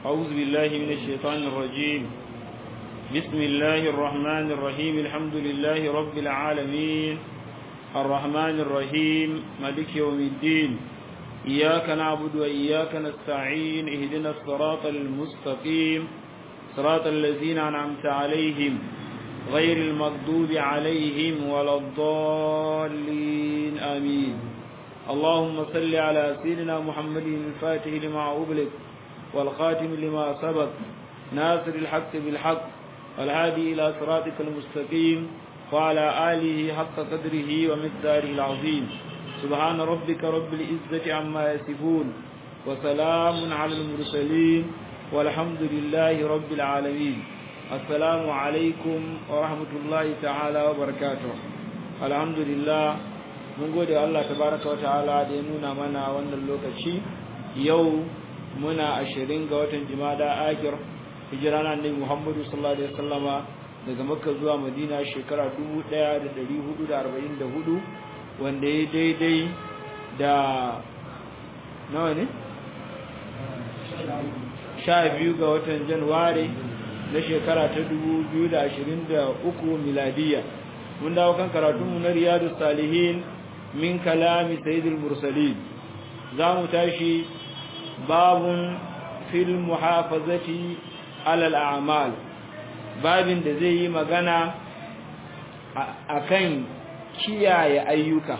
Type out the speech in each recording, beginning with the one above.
أعوذ بالله من الشيطان الرجيم بسم الله الرحمن الرحيم الحمد لله رب العالمين الرحمن الرحيم مالك يوم الدين إياك نعبد وإياك نستعين اهدنا الصراط المستقيم صراط الذين أنعمت عليهم غير المغضوب عليهم ولا الضالين آمين اللهم صل على سيدنا محمد الفاتح لما أغلق والخاتم لما سبق ناصر الحق بالحق والهادي إلى صراطك المستقيم وعلى آله حق قدره ومقداره العظيم سبحان ربك رب العزة عما يصفون وسلام على المرسلين والحمد لله رب العالمين السلام عليكم ورحمة الله تعالى وبركاته الحمد لله mun gode Allah tabaraka wa ta'ala da ya nuna mana wannan lokaci yau muna ashirin ga watan jimada akir hijira na annabi Muhammadu sallallahu alaihi wasallama daga Makka zuwa Madina shekara 1444 wanda ya daidai da nawa ne sha biyu ga watan Januwari na shekara ta 2023 miladiya mun dawo kan karatunmu na Riyadus Salihin min kalami sayyidul mursalin za mu tashi babun fil muhafazati alal a'mal babin da zai yi magana akan kiyaye ayyuka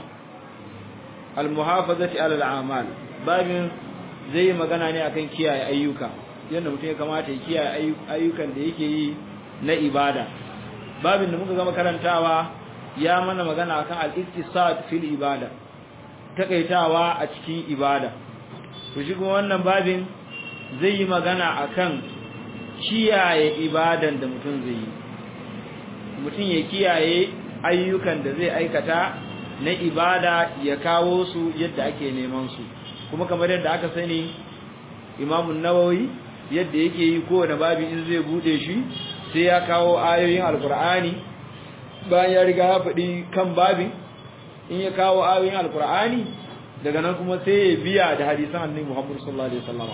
al muhafazati alal a'mal babin zai yi magana ne akan kiyaye ayyuka yadda mutum ya kamata ya kiyaye ayyukan da yake yi na ibada babin da muka gama karantawa ya mana magana akan al-iktisad fil ibada takaitawa a cikin ibada to shi kuma wannan babin zai yi magana akan kiyaye ibadan da mutum zai yi mutum ya kiyaye ayyukan da zai aikata na ibada ya kawo su yadda ake neman su kuma kamar yadda aka sani imamun nawawi yadda yake yi kowane babi in zai bude shi sai ya kawo ayoyin alkur'ani bayan ya riga ya faɗi kan babin in ya kawo ayoyin alkur'ani daga nan kuma sai ya biya da hadisan annabi Muhammad sallallahu alaihi wasallam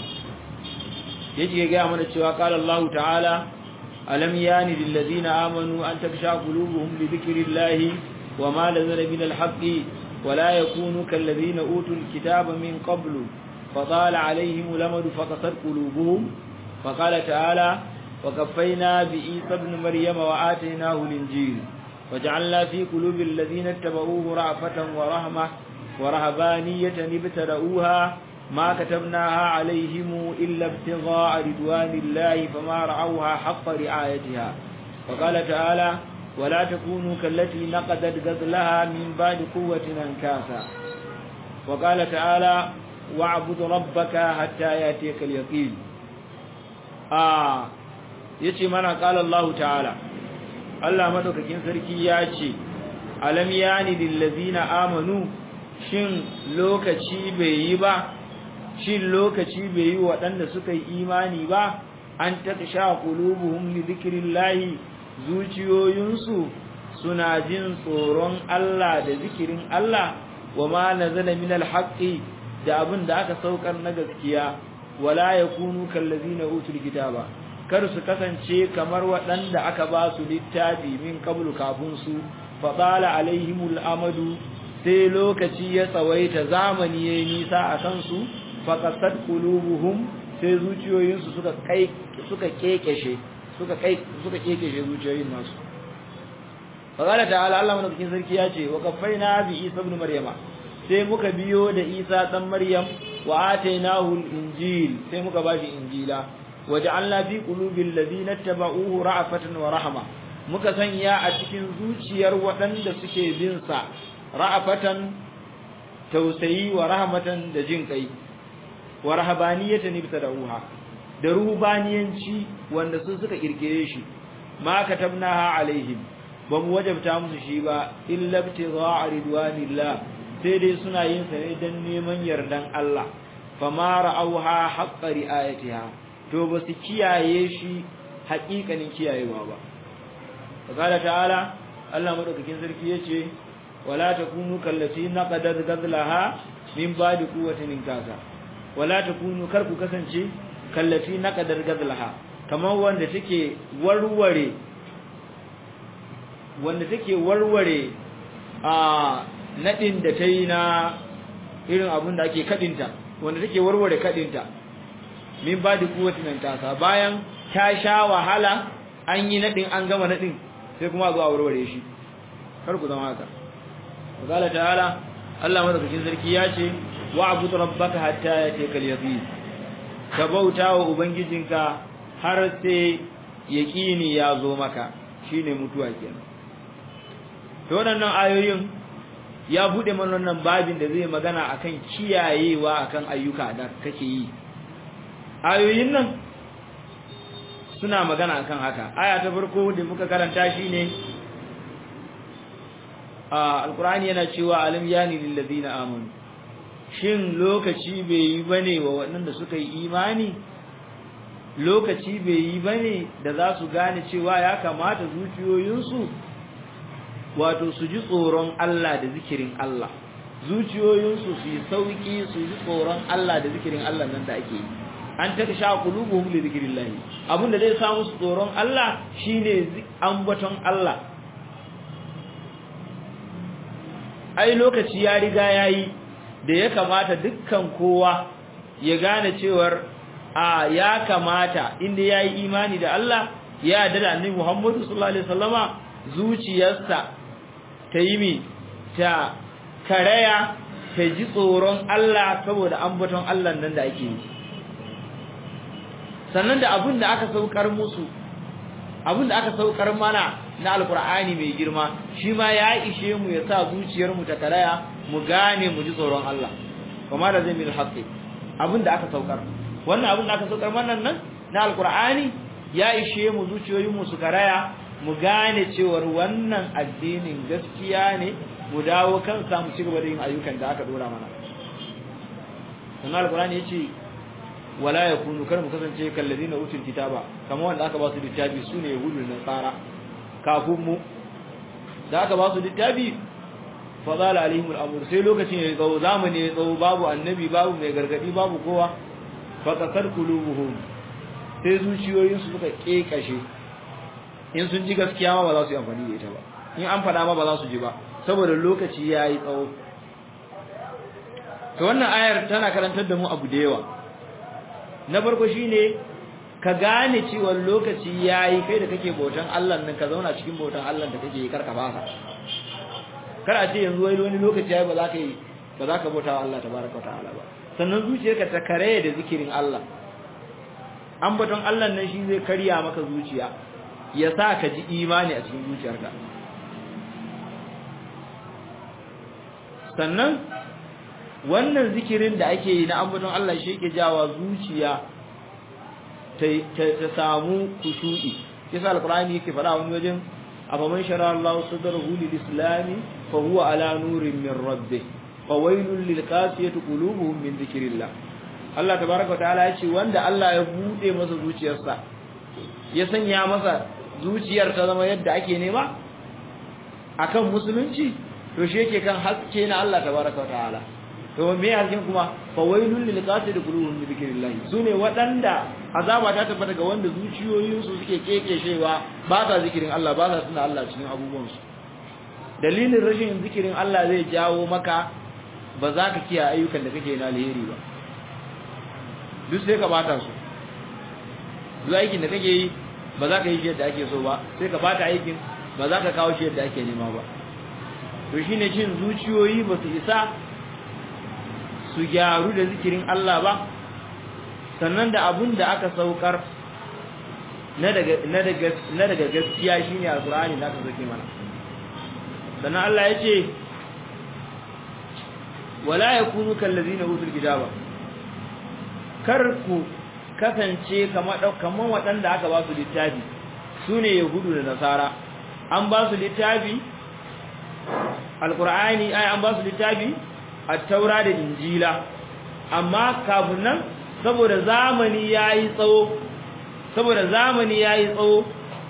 yake ga mana cewa qala Allah ta'ala alam yani lil ladina amanu an taksha qulubuhum li dhikrillahi wama lazala min al-haqqi ولا يكونوا كالذين أوتوا الكتاب من قبل فطال عليهم الأمد فقصت قلوبهم فقال تعالى وكفينا بإيسى ابن مريم وآتيناه الإنجيل وجعلنا في قلوب الذين اتبعوه رأفة ورحمة ورهبانية ابتدأوها ما كتبناها عليهم إلا ابتغاء رضوان الله فما رعوها حق رعايتها وقال تعالى ولا تكونوا كالتي نقدت غزلها من بعد قوة أنكاسا وقال تعالى واعبد ربك حتى يأتيك اليقين آه يتي منا قال الله تعالى Allah madaukakin sarki ya ce alam yani lillazina amanu shin lokaci bai yi ba shin lokaci bai yi waɗanda suka yi imani ba an taksha qulubuhum li dhikrillahi zuciyoyinsu suna jin tsoron Allah da zikirin Allah wa ma nazala min alhaqi da abin da aka saukar na gaskiya wala yakunu kallazina utul kitaba kar su kasance kamar waɗanda aka ba su littafi min kablu kafin su faɗala alaihimul amadu sai lokaci ya tsawaita zamani ya yi nisa a kansu faƙasar kulubuhum sai zuciyoyinsu suka kai suka kekeshe suka kai suka kekeshe zuciyoyin nasu faƙala ta'ala Allah madaukakin sarki ya ce wa kaffaina bi Isa ibn Maryama sai muka biyo da Isa dan Maryam wa atainahu al-injil sai muka bashi injila waja'alna fi qulubil ladina tabauhu ra'afatan wa rahma muka sanya a cikin zuciyar waɗanda suke bin sa ra'afatan tausayi wa rahmatan da jin kai wa rahabaniyatan ibtada'uha da ruhbaniyanci wanda su suka kirkire shi ma katabnaha alaihim ba mu wajabta musu shi ba illa ibtigha'a ridwanillah sai dai suna yin sa ne dan neman yardan Allah fama ra'awha haqqa ri'ayatiha to ba su kiyaye shi haƙiƙanin kiyayewa ba qala ta'ala Allah madaukakin sarki yace wala takunu kallati naqadat gazlaha min ba'di quwwatin kasa wala takunu kar ku kasance kallati naqadar gadlaha kamar wanda take warware wanda take warware a nadin da tayi na irin abun da ake kadinta wanda take warware kadinta min ba da kuwati nan tasa bayan ta sha wahala an yi nadin an gama nadin sai kuma zo a warware shi kar ku zama haka qala ta'ala Allah madaukakin sarki ya ce wa'bud rabbaka hatta yatikal yaqin ka bauta wa ubangijinka har sai yaqini ya zo maka shine mutuwa kenan to wannan ayoyin ya bude mana wannan babin da zai magana akan kiyayewa akan ayyuka da kake yi ayoyin nan suna magana akan haka aya ta farko da muka karanta shine a alqur'ani yana cewa alam yani lil ladina amanu shin lokaci bai yi bane wa waɗanda suka yi imani lokaci bai yi bane da za su gane cewa ya kamata zuciyoyinsu wato su ji tsoron Allah da zikirin Allah zuciyoyinsu su yi sauki su ji tsoron Allah da zikirin Allah nan da ake yi an ta sha qulubuhum li zikrillah abinda zai samu su tsoron Allah shine ambaton Allah ai lokaci ya riga yayi da ya kamata dukkan kowa ya gane cewar a ya kamata inda yayi imani da Allah ya yarda da Annabi Muhammad sallallahu alaihi wasallama zuciyarsa ta yi mi ta karaya ta ji tsoron Allah saboda ambaton Allah nan da ake yi sannan da abin da aka saukar musu abin da aka saukar mana na alkur'ani mai girma shi ma ya ishe mu ya sa zuciyar mu ta karaya mu gane mu ji tsoron Allah kuma da zai mil haqqi abin da aka saukar wannan abin da aka saukar mana nan na alkur'ani ya ishe mu zuciyoyin mu su karaya mu gane cewar wannan addinin gaskiya ne mu dawo kan samu ci gaba da yin ayyukan da aka dora mana sannan alkur'ani yace wala yakunu kar mu kasance kallazina utul kitaba kamar wanda aka ba su littafi sune yahudu da nasara kafin mu da aka ba su littafi fadala alaihim al'amur sai lokacin ya tsawo zamani ya tsawo babu annabi babu mai gargadi babu kowa fa qasar qulubuhum sai zuciyoyin su suka kekashe in sun ji gaskiya ma ba za su yi amfani da ita ba in an fada ma ba za su ji ba saboda lokaci yayi tsawo to wannan ayar tana karantar da mu abu da yawa na farko shine ka gane cewa lokaci yayi kai da kake bautan Allah nan ka zauna cikin bautan Allah da kake yi karka fasa kar a ce yanzu wai wani lokaci yayi ba za ka yi ba za ka bauta wa Allah tabaraka ta'ala ba sannan zuciyarka ta kare da zikirin Allah ambaton Allah nan shi zai karya maka zuciya ya sa ka ji imani a cikin zuciyarka sannan wannan zikirin da ake yi na ambaton Allah shi yake jawa zuciya ta samu kushu'i yasa alqur'ani yake fara wani wajen afaman shara Allah sadrahu lil islami fa huwa ala nurin min rabbih fa wailul lil qasiyati qulubuhum min dhikrillah Allah tabaaraka wa ta'ala yace wanda Allah ya bude masa zuciyarsa ya sanya masa zuciyar ta zama yadda ake nema akan musulunci to shi yake kan haske na Allah tabaaraka wa ta'ala to me hasken kuma fa wailul lil qasiyati qulubuhum min dhikrillah sune wadanda azaba ta tabbata ga wanda zuciyoyinsu suke kekeshewa ba sa zikirin Allah ba sa tuna Allah cikin abubuwansu dalilin rashin zikirin Allah zai jawo maka ba za ka kiyaye ayyukan da kake na alheri ba duk sai ka bata su duk aikin da kake yi ba za ka yi shi yadda ake so ba sai ka bata aikin ba za ka kawo shi yadda ake nema ba to shine cin zuciyoyi ba su isa su gyaru da zikirin Allah ba sannan da abun da aka saukar na daga gaskiya shine alqur'ani da aka sauke mana sannan Allah ya ce wala yakunu kallazina utul kitaba kar ku kasance kamar kamar waɗanda aka ba su littafi sune yahudu da nasara an ba su littafi alqur'ani ai an ba su littafi at-taura da injila amma kafin nan saboda zamani yayi tsawo saboda zamani yayi tsawo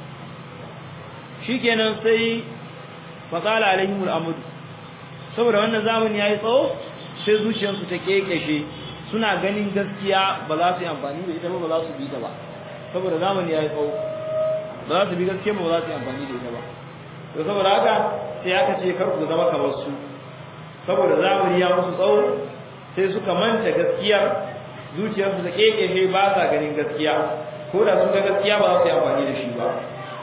shikenan sai faqala alaihim al-amr saboda wannan zamani yayi tsawo sai zuciyarsu ta kekeshe suna ganin gaskiya ba za su yi amfani da ita ba ba za su bi ta ba saboda zamani ya yi tsawo ba za su bi gaskiya ba ba za su yi amfani da ita ba to saboda haka sai aka ce kar ku zama kamar su saboda zamani ya musu tsawo sai suka manta gaskiyar zuciyarsu da kekeshe ba sa ganin gaskiya ko da sun ga gaskiya ba za su yi amfani da shi ba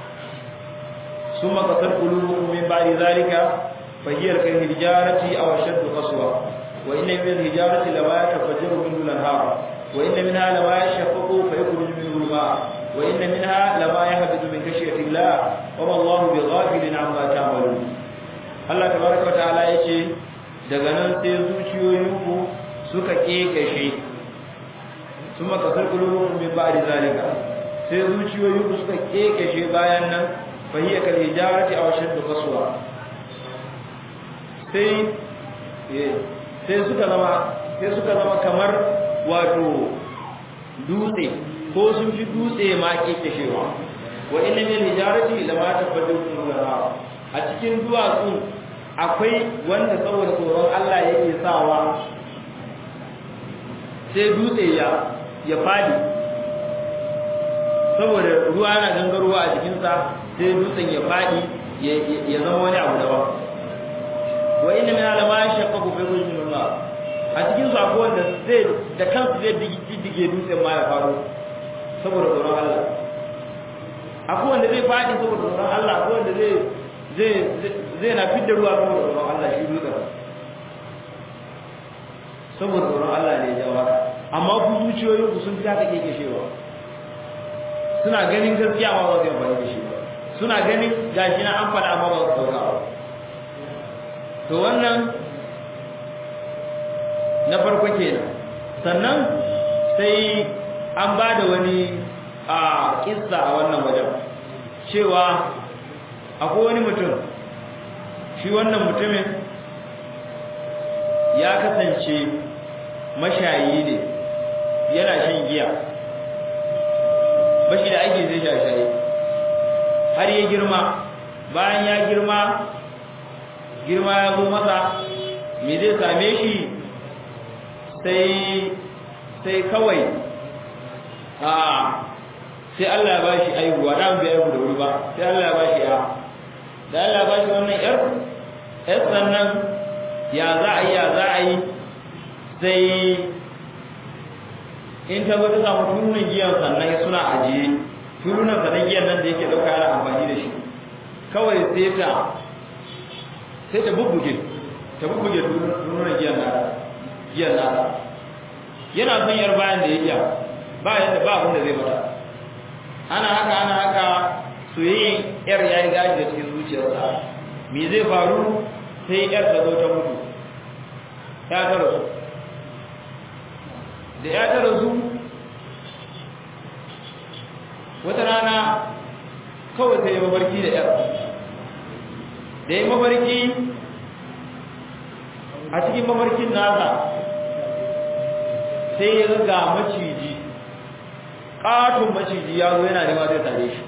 ثم قصد قلوبكم من بعد ذلك فهي كالحجارة أو أشد قسوة وإن من الحجارة لما يتفجر منه الأنهار وإن منها لما يشقق فيخرج منه الماء وإن منها لما يهبط من خشية الله وما الله بغافل عما تعملون Allah tabaraka wataala yace daga nan sai zuciyoyinku suka kekashe kuma kasar qulubukum min ba'di zalika sai zuciyoyinku suka kekashe bayan nan fa hiya kal hijarati aw shaddu qaswa sai sai suka zama sai suka zama kamar wato dutse ko sun fi dutse ma kekeshewa wa inna min hijarati lama tafaddu nura a cikin duwatsu akwai wanda saboda tsoron Allah yake sawa sai dutse ya ya fadi saboda ruwa yana gangarowa a jikinsa sai dutsen ya fadi ya zama wani abu daban wa inna min alama shaqqaqu fi wajhi Allah a cikin su akwai wanda zai da kansu zai dige dutsen ma ya faru saboda tsoron Allah akwai wanda zai fadi saboda tsoron Allah akwai wanda zai zai zai na fidda ruwa saboda tsoron Allah shi dutsen saboda tsoron Allah ne ya jawo amma ku zuciyoyin ku sun fi haka keke shewa suna ganin gaskiya amma ba su yi amfani da shi ba suna ganin gashi na an faɗa amma ba su ɗauka ba to wannan na farko kenan sannan sai an ba da wani a kissa a wannan wajen cewa akwai wani mutum shi wannan mutumin ya kasance mashayi ne yana shan giya bashi da ake zai shashaye har ya girma bayan ya girma girma ya zo masa me zai same shi sai sai kawai a sai Allah ya bashi aihuwa dan bai aihu da wuri ba sai Allah ya bashi ya da Allah ya bashi wannan yar yar sannan ya za a yi ya za a yi sai in ta zo ta samu turunan giyan sannan suna ajiye turunan sannan giyan nan da yake dauka yana amfani da shi kawai sai ta sai ta bubbuge ta bubbuge turunan giyan nata giyan nata yana son yar bayan da ya iya ba yadda ba abin da zai mata ana haka ana haka soyayyen yar ya yi gaji da cikin zuciyarsa me zai faru sai yar ta zo ta mutu ya ta rasu da ya ta rasu wata rana kawai sai ya mafarki da yar da ya mafarki a cikin mafarkin nasa sai ya ga maciji ƙaton maciji ya zo yana nema zai tare shi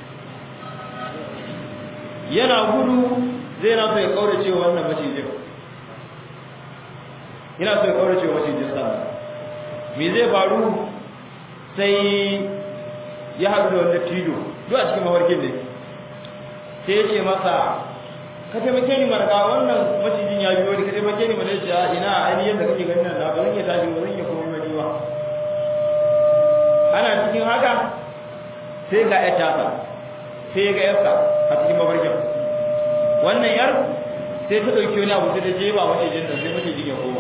yana gudu zai na so ya kaurace wannan macijin yana so ya kaurace macijin sa me zai faru sai ya haɗu da wanda tido duk a cikin mafarkin ne sai ya ce masa ka taimake ni marka wannan macijin ya biyo ni ka taimake ni mana ya ina ainihin da kake ganin nan na ba zan iya tashi ba zan iya komai mani ba ana cikin haka sai ga ya tasa sai ga yarsa a cikin mafarkin wannan yar sai ta dauki wani abu sai ta jeba macijin nan sai macijin ya koma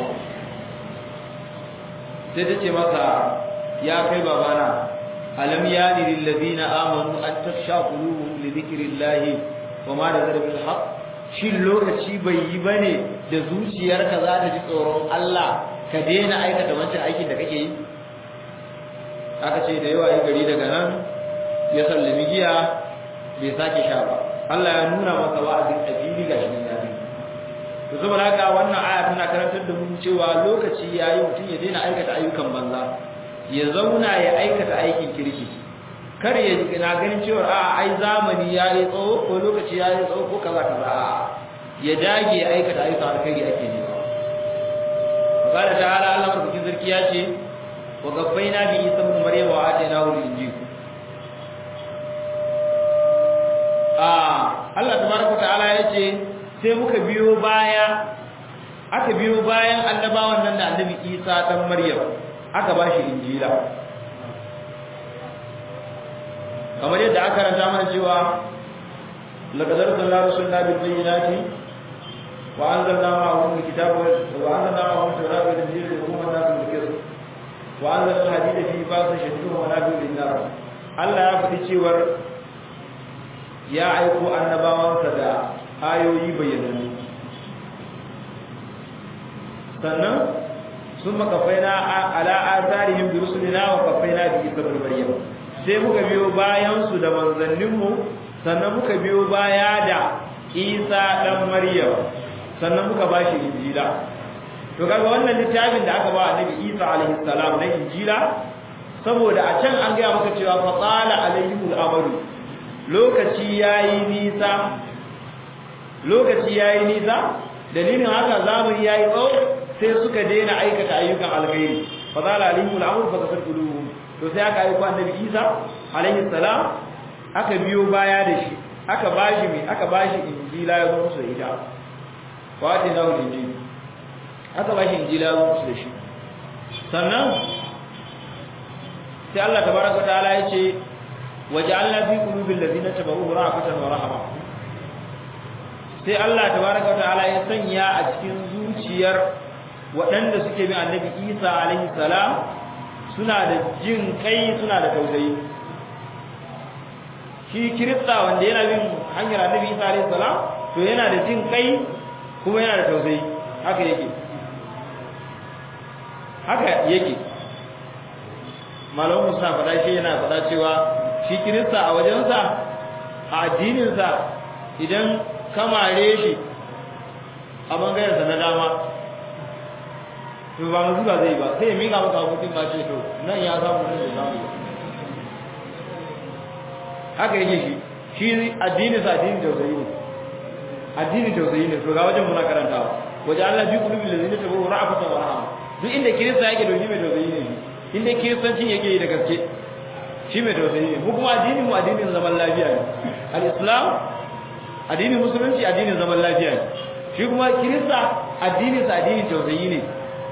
sai ta ce masa ya kai babana alam yani lil ladina amanu an tafsha qulubuhum li dhikrillahi wa ma nazara bil haqq shin lokaci bai yi bane da zuciyarka za ta ji tsoron Allah ka daina aikata wancan aikin da kake yi aka ce da yawa yi gari daga nan ya sallami giya bai sake sha ba Allah ya nuna masa wa'azin afili ga shi ya bi to saboda haka wannan aya tana karantar da mu cewa lokaci yayi mutum ya daina aikata ayyukan banza ya zauna ya aikata aikin kirki kar ya na ganin cewa a ai zamani yayi tsawo ko lokaci yayi tsawo ko kaza kaza a ya dage ya aikata ayyukan alkhairi ake nema qala ta'ala Allah madaukakin sarki ya ce wa gaffaina bi isa ibn maryam wa atainahu al-injil ah Allah tabaraka ta'ala ya ce sai muka biyo baya aka biyo bayan annabawan nan da annabi Isa dan Maryam aka bashi injila kamar yadda aka ranta mana cewa laqad arsalna rusulana bil bayyinati wa anzalna ma'ahum al-kitaba wa anzalna ma'ahum al-tawrata wal injila yahkum an-nas bil-qist wa anzalna al-hadida fi ba'sin shadidin wa nabiyyun lin-nas Allah ya faɗi cewar ya aiko annabawansa da ayoyi bayyanannu sannan sun makafaina ala asarihim bi rusulina wa kafaina bi isa ibn maryam sai muka biyo bayan su da manzanninmu sannan muka biyo baya da isa dan maryam sannan muka bashi injila to kaga wannan littafin da aka ba annabi isa alaihi salam na injila saboda a can an gaya maka cewa fa qala alaihimul amru lokaci yayi nisa lokaci yayi nisa dalilin haka zamani yayi tsawo sai suka daina aikata ayyukan alkhairi fa zala alimul amr fa kasar quluhum to sai aka aika annabi Isa alaihi salam aka biyo baya da shi aka bashi mi aka bashi injila ya zo musu da ita wa ta dawo injili aka bashi injila ya zo musu da shi sannan sai Allah tabaraka taala ya ce waja'alna fi qulubil ladina tabawu ra'afatan wa rahama sai Allah tabaraka taala ya sanya a cikin zuciyar waɗanda suke bin annabi isa alaihi salam suna da jin kai suna da tausayi shi kirista wanda yana bin hanyar annabi isa alaihi salam to yana da jin kai kuma yana da tausayi haka yake haka yake malamu suna faɗa shi yana faɗa cewa shi kirista a wajensa a addininsa idan kamare shi a bangarensa na dama to ba mu zuba zai ba sai ya miƙa maka abokin ba ce to nan ya samu nan da samu haka yake shi shi addini sa addini tausayi ne addini tausayi ne to ga wajen muna karantawa waje Allah bi kulubi lazina tabu ra'afatan wa rahama duk inda kirista yake da shi mai tausayi ne shi inda kiristancin yake yi da gaske shi mai tausayi ne mu kuma addinin mu addinin zaman lafiya ne al-islam addinin musulunci addinin zaman lafiya ne shi kuma kirista addinin sa addinin tausayi ne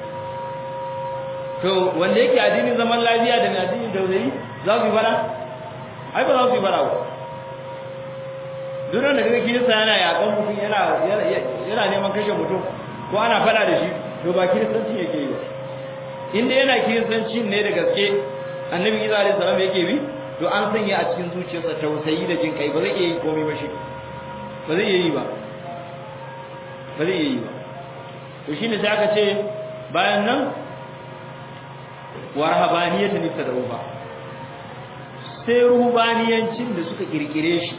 to wanda yake addinin zaman lafiya da addinin tausayi za su yi fara ai ba za su yi fara ba duk da kaga kirista yana yakan mutum yana yana neman kashe mutum ko ana fada da shi to ba kiristanci yake yi ba inda yana kiristanci ne da gaske annabi isa alaihi salam yake bi to an sanya a cikin zuciyarsa tausayi da jin kai ba zai iya yi komai ba shi ba zai iya yi ba ba zai iya yi ba to shine sai aka ce bayan nan wa rahabaniyatan ibtada'uha sai ruhbaniyancin da suka kirkire shi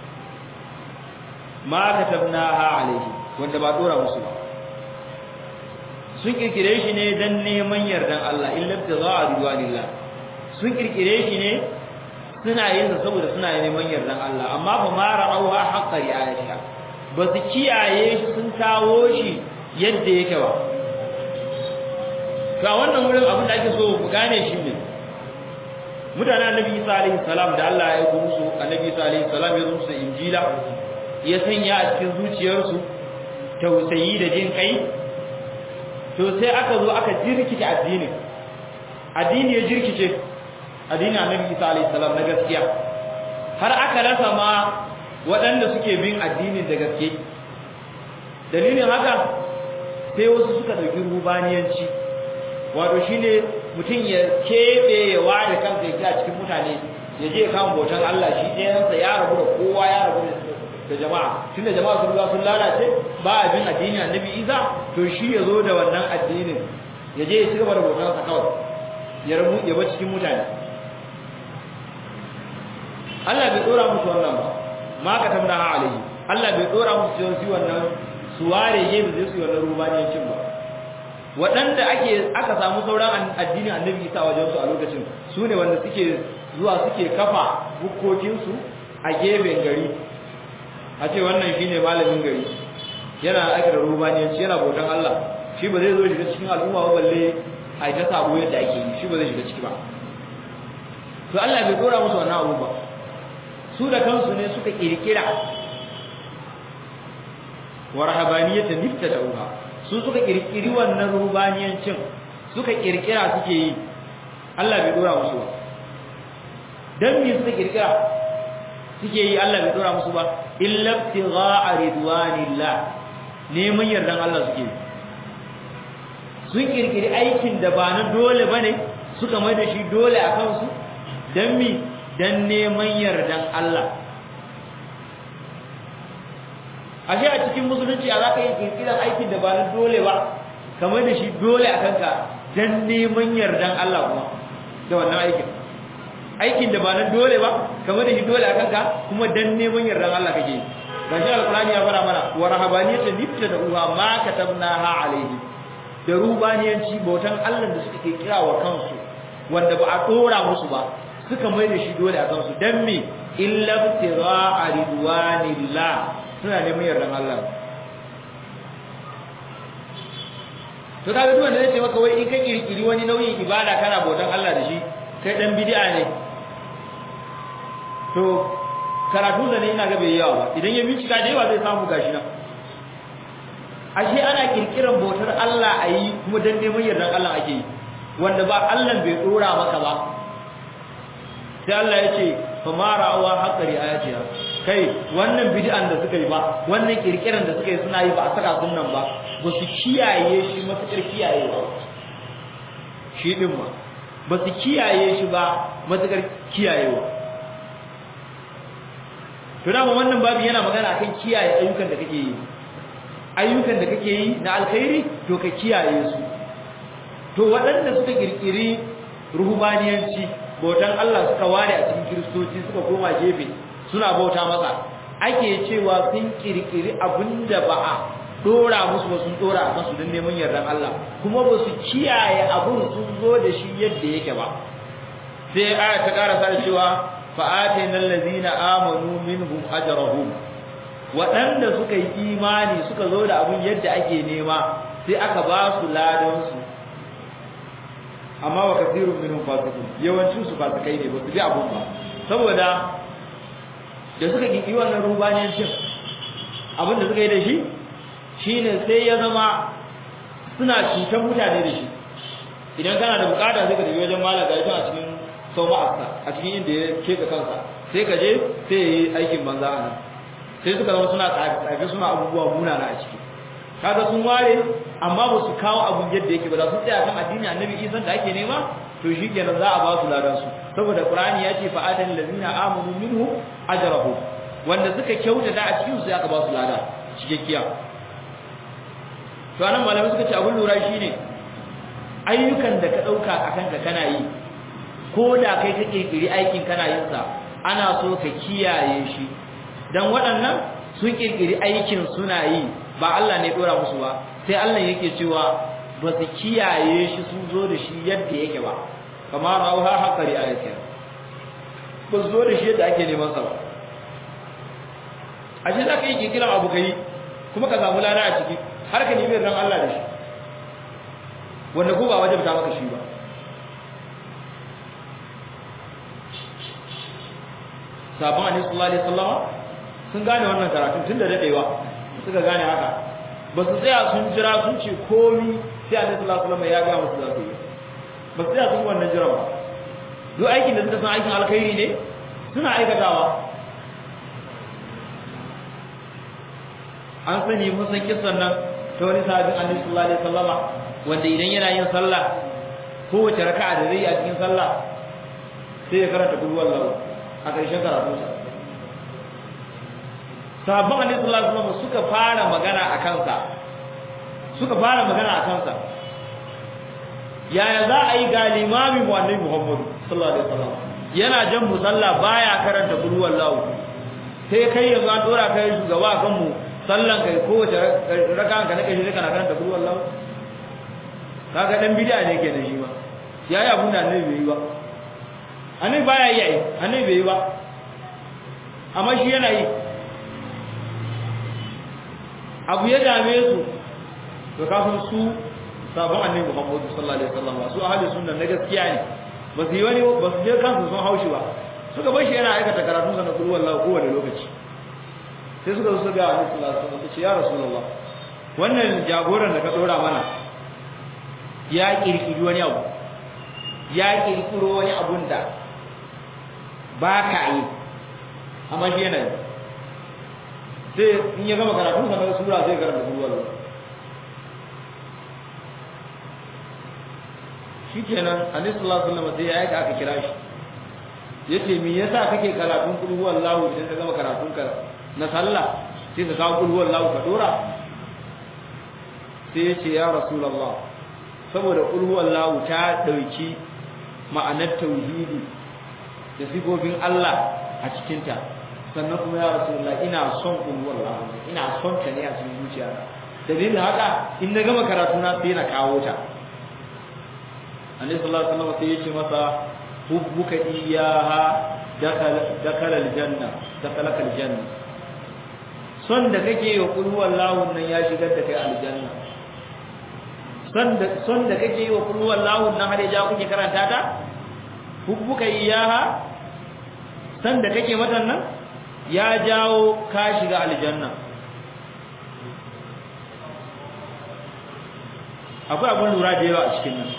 ma katabnaha alaihi wanda ba dora musu ba sun kirkire shi ne dan neman yardan Allah illa tiza'a ridwanillah sun kirkire shi ne suna yin sa saboda suna neman yardan Allah amma fa ma ra'awha haqqa ri'ayatiha ba su kiyaye shi sun kawo shi yadda yake ba ga wannan wurin abin da ake so ku gane shi ne mutanen annabi Isa alaihi salam da Allah ya yi musu annabi Isa alaihi salam ya zo musu injila ya sanya a cikin zuciyarsu tausayi da jin kai to sai aka zo aka jirkita addinin addini ya jirkice addinin annabi Isa alaihi salam na gaskiya har aka rasa ma waɗanda suke bin addinin da gaske dalilin haka sai wasu suka ɗauki rubaniyanci wato shine mutum ya keɓe ya ware kansa yake a cikin mutane ya je kan bautan Allah shi ɗayansa ya rabu da kowa ya rabu da jama'a tunda jama'a sun sun lalace ba abin addinin annabi Isa to shi ya zo da wannan addinin ya je ya ci gaba da bautansa kawai ya rabu ya bar cikin mutane Allah bai dora musu wannan ba ma ka tamna ha alaihi Allah bai dora musu su wannan su ware gefe zai su wannan rubaniyancin ba waɗanda ake aka samu sauran addinin annabi isa wajen su a lokacin su ne wanda suke zuwa suke kafa bukkokinsu a gefen gari a ce wannan shine malamin gari yana ake da rubaniyanci yana bautan Allah shi ba zai zo shiga cikin al'umma ba balle a yi ta sabo yadda ake yi shi ba zai shiga ciki ba to Allah bai dora musu wannan abu ba su da kansu ne suka kirkira wa rahabaniyata niftatauha su suka kirkiri wannan rubaniyancin suka kirkira suke yi Allah bai dora musu ba dan me suka kirkira suke yi Allah bai dora musu ba illa ibtigha'a ridwanillah neman yardan Allah suke yi sun kirkiri aikin da ba na dole bane suka mai da shi dole a kansu dan mi dan neman yardan Allah ashe a cikin musulunci a zaka yi kirkiran aikin da ba na dole ba kamar da shi dole a kanka dan neman yardan Allah kuma da wannan aikin aikin da ba na dole ba kamar da shi dole a kanka kuma dan neman yardan Allah kake yi gashi alqur'ani ya fara mana wa rahabaniyatan nifta da uwa ma katabnaha alaihi da rubaniyanci bautan Allah da suka kira wa kansu wanda ba a dora musu ba suka mai da shi dole a kansu dan me illa ibtigha ridwanillah suna neman yardan Allah to kaga duk wanda zai ce maka wai in ka kirkiri wani nauyin ibada kana bautan Allah da shi kai dan bid'a ne to karatu da ne ina ga bai yawa ba idan ya bincika da yawa zai samu gashi nan ashe ana kirkiran bautar Allah a yi kuma dan neman yardan Allah ake yi wanda ba Allah bai dora maka ba sai Allah ya ce fa ma ra'awa haqqari ayatiha kai wannan bid'an da suka yi ba wannan kirkiran da suka yi suna yi ba a saka sunnan ba ba su kiyaye shi matakar kiyaye ba shi din ma ba su kiyaye shi ba matakar kiyayewa to dama wannan babu yana magana akan kiyaye ayyukan da kake yi ayyukan da kake yi na alkhairi to ka kiyaye su to waɗanda suka kirkiri ruhubaniyanci bautan Allah suka ware a cikin kiristoci suka koma gefe suna bauta masa ake cewa sun kirkiri abinda ba a dora musu ba sun dora a kansu don neman yardan Allah kuma ba su kiyaye abin sun zo da shi yadda yake ba sai aya ta karasa da cewa fa'atina allazina amanu minhum ajrahum waɗanda suka yi imani suka zo da abin yadda ake nema sai aka ba su ladan su amma wa kasirun minhum fasiqun yawancin su fasikai ne ba su bi abun ba saboda da suka kinki wannan rubaniyancin abin da suka yi da shi shine sai ya zama suna cutar mutane da shi idan kana da bukata sai ka tafi wajen malam gashi a cikin sauma'arsa a cikin inda ya keka kansa sai ka je sai ya yi aikin banza a nan sai suka zama suna tsafe suna abubuwa munana a ciki kaga sun ware amma ba su kawo abun yadda yake ba za su tsaya kan addini annabi isan da ake nema to shikenan za a ba su ladan su saboda qur'ani ya ce fa'atan allazina amanu minhu ajrahu wanda suka kyautata a cikin su aka ba su lada cikakkiya to anan malamai suka ce abun lura shine ayyukan da ka dauka akan ka kana yi ko da kai ka kirkiri aikin kana yin sa ana so ka kiyaye shi dan waɗannan sun kirkiri aikin suna yi ba Allah ne dora musu ba sai Allah yake cewa ba su kiyaye shi sun zo da shi yadda yake ba kamar rauha haƙari ayatin ba su zo da shi yadda ake neman sa ba a shi za ka yi kirkiran abu ka yi kuma ka samu lada a ciki har ka nemi ran Allah da shi wanda ko ba wajen ta maka shi ba sabon annabi sallallahu alaihi wasallam sun gane wannan karatun tun da dadewa suka gane haka ba su tsaya sun jira sun ce komi sai annabi sallallahu alaihi wasallam ya ga musu za su yi ba su tsaya sun wannan jira ba duk aikin da suka san aikin alkhairi ne suna aikatawa an sani mun san kissan nan ta wani sahabin annabi sallallahu alaihi wasallama wanda idan yana yin sallah kowace raka'a da zai yi a cikin sallah sai ya karanta kullu wallahu a ƙarshen karatunsa sahabban annabi sallallahu alaihi wasallam suka fara magana a kansa suka fara magana a kansa yaya za a yi ga limami mu annabi Muhammad sallallahu alaihi wasallam yana jan musalla baya karanta qul wallahu sai kai yanzu an dora kai shugaba kan mu sallan kai kowace raka'a ka nake shi kana karanta qul wallahu kaga dan bid'a ne kenan shi ba yayi abun da annabi bai yi ba annabi baya yi ai annabi bai yi ba amma shi yana yi abu ya dame su to kafin su sabon annabi Muhammad sallallahu alaihi wasallam su ahli sunna na gaskiya ne ba su yi wani ba su je kansu sun haushi ba suka bar shi yana aikata karatun sa na kullu wallahi kowane lokaci sai suka zo su ga annabi sallallahu alaihi wasallam ce ya rasulullah wannan jagoran da ka dora mana ya kirkiri wani abu ya kirkiro wani abun da ba ka yi amma shi yana yi sai in ya gama karatun sa na sura zai karanta kullu wallahi shikenan annabi sallallahu alaihi wasallam sai ya aika aka kira shi yace me yasa kake karatun kul huwallahu idan ka gama karatun ka na sallah sai ka kawo kul huwallahu ka dora sai yace ya rasulullah saboda kul huwallahu ta dauki ma'anar tauhidi da sifofin Allah a cikin ta sannan kuma ya rasulullah ina son kul huwallahu ina son ta ne a cikin zuciyata dalilin haka in na gama karatu na sai na kawo ta annabi sallallahu alaihi wasallam sai yace masa hubbuka iyaha dakala aljanna dakala aljanna son da kake yi wa qul huwallahu nan ya shigar da kai aljanna son da son da kake yi wa qul huwallahu nan har ya kuke karanta ta hubbuka iyaha son da kake mata nan ya jawo ka shiga aljanna akwai abun lura da yawa a cikin nan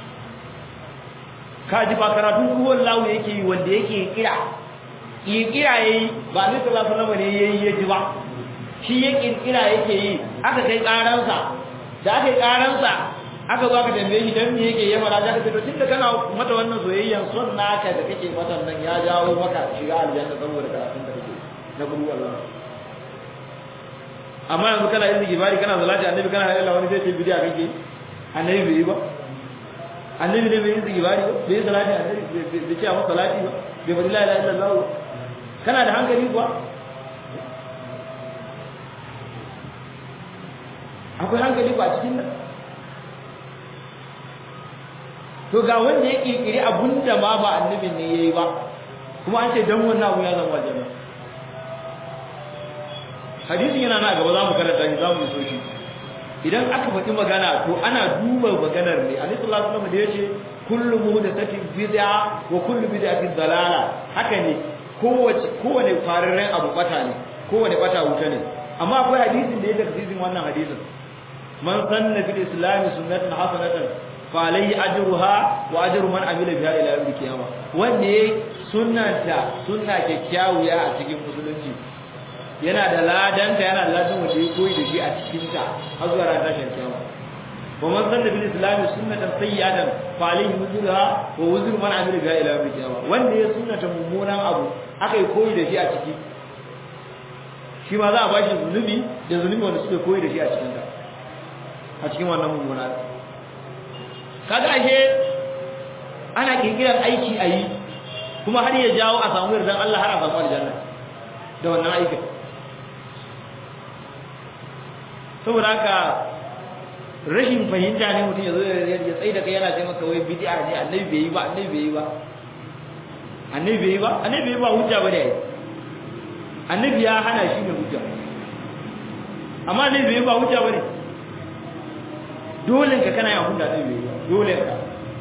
kaji ba karatun ruwan lawo yake yi wanda yake kira kirkira yayi ba ni sallallahu alaihi wasallam ne yayi ya ji ba shi ya kirkira yake yi aka kai karansa da aka kai karansa aka zo aka tambaye shi dan me yake ya fara da to tunda kana mata wannan soyayyan son naka da kake mata nan ya jawo maka shiga aljanna saboda karatun da kake na gudu Allah amma yanzu kana yin gibari kana zalati annabi kana halalla wani sai ce bidiya kake annabi bai yi ba annabi ne bai yi zigibari ba bai yi salati annabi bai ce a masa salati ba bai bari la ilaha illallah ba kana da hankali kuwa akwai hankali ba cikin nan to ga wanda ya kirkiri abunda ma ba annabin ne yayi ba kuma an ce dan wannan abu ya zama aljanna hadisin yana na gaba za mu karanta shi za mu so shi idan aka faɗi magana to ana duba maganar ne alaihi salatu wasallam da yace kullu muhdathatin bid'a wa kullu bid'atin dalala haka ne kowace kowane fararren abu bata ne kowane bata wuta ne amma akwai hadisin da ya tafsirin wannan hadisin man sanna fil islam sunnatan hasanatan fa alayhi ajruha wa ajru man amila biha ila yawm al-qiyamah wanda yayi sunnata sunna kyakkyawiya a cikin musulunci yana da ladanta yana da ladan wanda ya koyi da shi a cikin ta har zuwa ran tashin kiyama wa man sanna bil islam sunnatan sayyi'atan fa alayhi wuzruha wa wuzru man amila biha ila yawm al-qiyamah wanda ya sunnata mummunan abu aka yi koyi da shi a ciki shi ma za a bashi zunubi da zunubi wanda suka koyi da shi a cikin ta a cikin wannan mummunan kaga ashe ana kirkirar aiki a yi kuma har ya jawo a samu yardan Allah har a samu aljanna da wannan aikin saboda haka rashin fahimta ne mutum ya zo ya tsaye da kai yana ce maka wai bid'a ne annabi bai yi ba annabi bai yi ba annabi bai yi ba annabi bai yi ba hujja ba da annabi ya hana shi ne hujja amma annabi bai yi ba hujja ba ne dole ka kana yin hujja annabi bai yi ba dole ka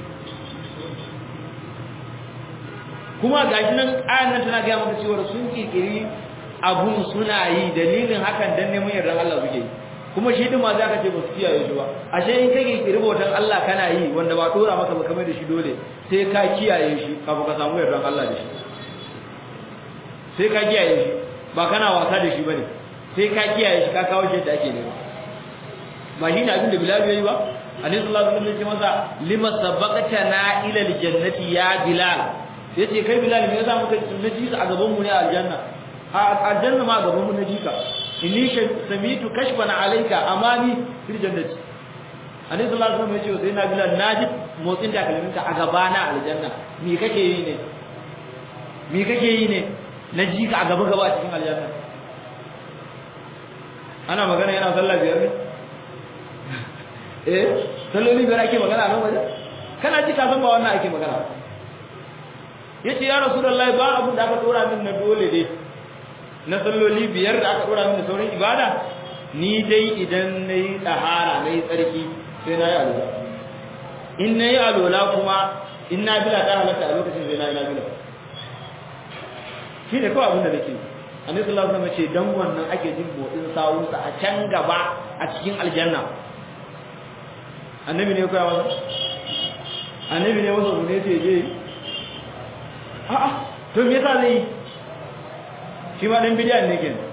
kuma gashi nan ayan nan tana gaya maka cewa sun kirkiri abun suna yi dalilin hakan dan neman yardan Allah suke yi kuma shi din ma za ka ce ba su kiyaye shi ba ashe in kake kirkiri bautan Allah kana yi wanda ba dora maka ba kamar da shi dole sai ka kiyaye shi kafin ka samu yardan Allah da shi sai ka kiyaye shi ba kana wasa da shi bane sai ka kiyaye shi ka kawo shi da ake nema ba shi ne abin da Bilal yayi ba Annabi sallallahu alaihi wasallam ya ce masa lima sabaqtana ila aljannati ya Bilal yace kai Bilal me yasa muka naji a gaban mu ne a aljanna a aljanna ma gaban mu naji ka inni samitu kashfan alayka amani fil jannati Annabi sallallahu alaihi wasallam ya ce sai na Bilal naji motsin da kalminka a gaba na aljanna me kake yi ne me kake yi ne naji ka a gaba gaba a cikin aljanna ana magana yana sallah biyar ne eh salloli biyar ake magana nan waje kana ji ka san ba wannan ake magana yace ya rasulullahi ba abin da aka dora min na dole dai na salloli biyar da aka dora min da sauran ibada ni dai idan nayi tahara nayi tsarki sai na yi alola in na yi alola kuma in na bila ta halatta a lokacin sai na yi na bila shi ne kawai abin da nake annabi sallallahu alaihi wasallam ce dan wannan ake jin motsin sawunsa a can gaba a cikin aljanna annabi ne koya masa annabi ne masa ne ce je a'a to me yasa zai shi ma dan bidiyan ne kenan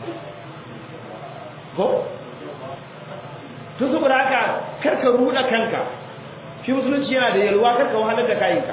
ko to saboda haka karka ruda kanka shi musulunci yana da yalwa karka wahalar da kayinka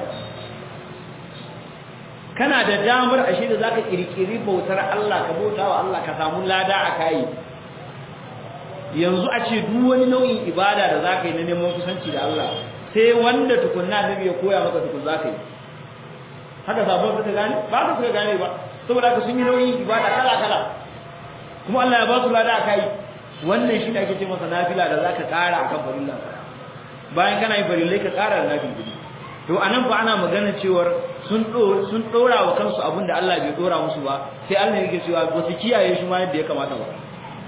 kana da damar ashe da zaka kirkiri bautar Allah ka bautawa Allah ka samu lada a kai yanzu a ce duk wani nau'in ibada da zaka yi na neman kusanci da Allah sai wanda tukunna nabi ya koya maka tukun zaka yi haka sabon suka gane ba su suka gane ba saboda haka sun yi nau'in ibada kala kala kuma Allah ya ba su lada a kai wannan shi ne ake ce masa nafila da zaka kara akan farilla bayan kana yin farillai ka kara da nafila to anan fa ana magana cewar sun sun dora wa kansu abinda Allah bai dora musu ba sai Allah yake cewa ba su kiyaye shi ma yadda ya kamata ba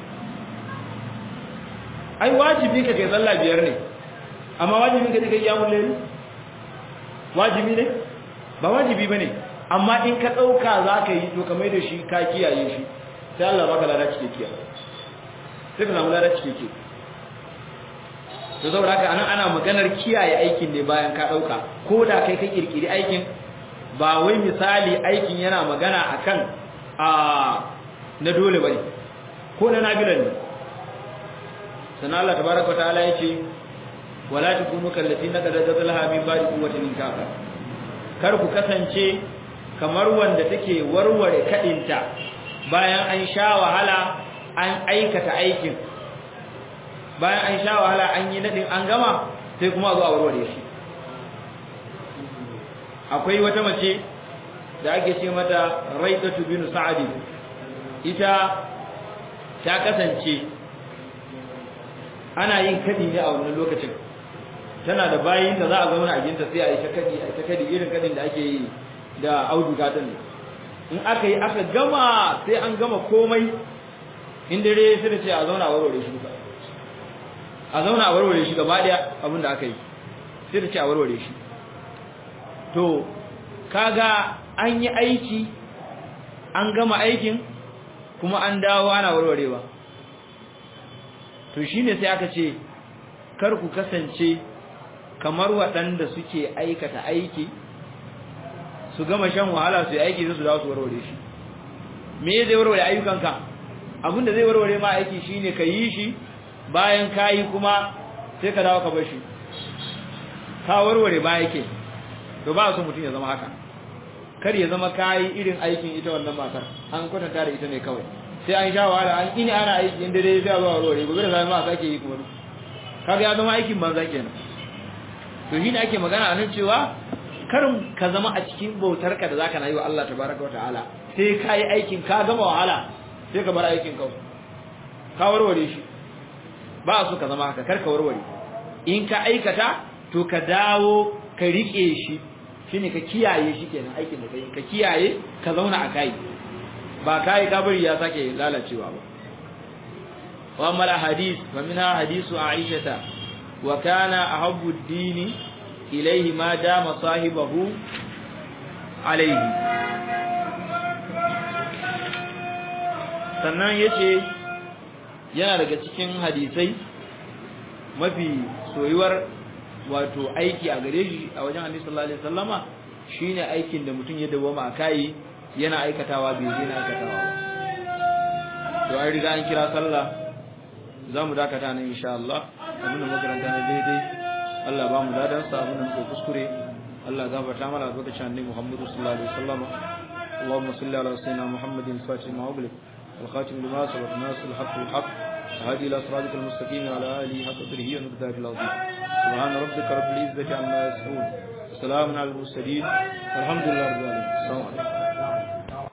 ai wajibi ka kai sallah biyar ne amma wajibi ka kai yawon layl wajibi ne ba wajibi bane amma in ka dauka zaka yi to kamar da shi ka kiyaye shi sai Allah baka lada cike kiyaye sai ka samu lada cike kiyaye to saboda haka anan ana maganar kiyaye aikin ne bayan ka dauka ko da kai ka kirkiri aikin ba wai misali aikin yana magana akan a na dole bane ko na nabilan ne sanan Allah tabaaraka ta'ala yace wala takunu kallati naqada zadalha min ba'di quwwatin kafa kar ku kasance kamar wanda take warware kadinta bayan an sha wahala an aikata aikin bayan an sha wahala an yi nadin an gama sai kuma zo a warware shi akwai wata mace da ake ce mata Raidatu bin Sa'd ita ta kasance ana yin kadi ne a wannan lokacin tana da bayin da za a zauna a ginta sai a yi ta kadi a ta kadi irin kadin da ake yi da auduga din in aka yi aka gama sai an gama komai in dare sai da ce a zauna a warware shi duka a zauna a warware shi gaba daya abin da aka yi sai da ce a warware shi to kaga an yi aiki an gama aikin kuma an dawo ana warwarewa to shine sai aka ce kar ku kasance kamar waɗanda suke aikata aiki su gama shan wahala su yi aiki su dawo su warware shi me zai warware ayyukanka abinda zai warware ma aiki shine ka yi shi bayan ka yi kuma sai ka dawo ka bar shi ka warware ba yake to ba su mutum ya zama haka kar ya zama kayi irin aikin ita wannan matar an kwatanta da ita ne kawai sai an sha wahala an ini ana aiki inda dai sai zuwa warware gobe da zama sake yi kuma kaga ya zama aikin banza kenan to shi ne ake magana a nan cewa karin ka zama a cikin bautar ka da zaka na yi wa Allah tabaraka wa ta'ala sai ka yi aikin ka gama wahala sai ka bar aikin kawai ka warware shi ba su ka zama haka kar ka warware in ka aikata to ka dawo ka rike shi shine ka kiyaye shi kenan aikin da kai ka kiyaye ka zauna a kai ba kai ka bari ya sake lalacewa ba wa mala hadith wa minha hadithu aisha wa kana ahabbu ad-dini ilayhi ma dama sahibahu alayhi sannan yace yana daga cikin hadisai mafi soyuwar wato aiki a gare shi a wajen Annabi sallallahu alaihi wasallama shine aikin da mutum ya dawoma a kai yana aikatawa bai daina aikatawa ba to an riga an kira sallah zamu dakata nan insha Allah abin da makaranta na daidai Allah ba mu dadan sa abin da muke kuskure Allah gafarta mana lokacin Annabi Muhammad sallallahu alaihi wasallama اللهم صل على سيدنا محمد الفاتح ما أغلق الخاتم لما سبق ناصر الحق بالحق هادي إلى صراطك المستقيم وعلى آله حق قدره ومقداره العظيم سبحان ربك رب العزة عما يصفون وسلام على المرسلين والحمد لله رب العالمين السلام عليكم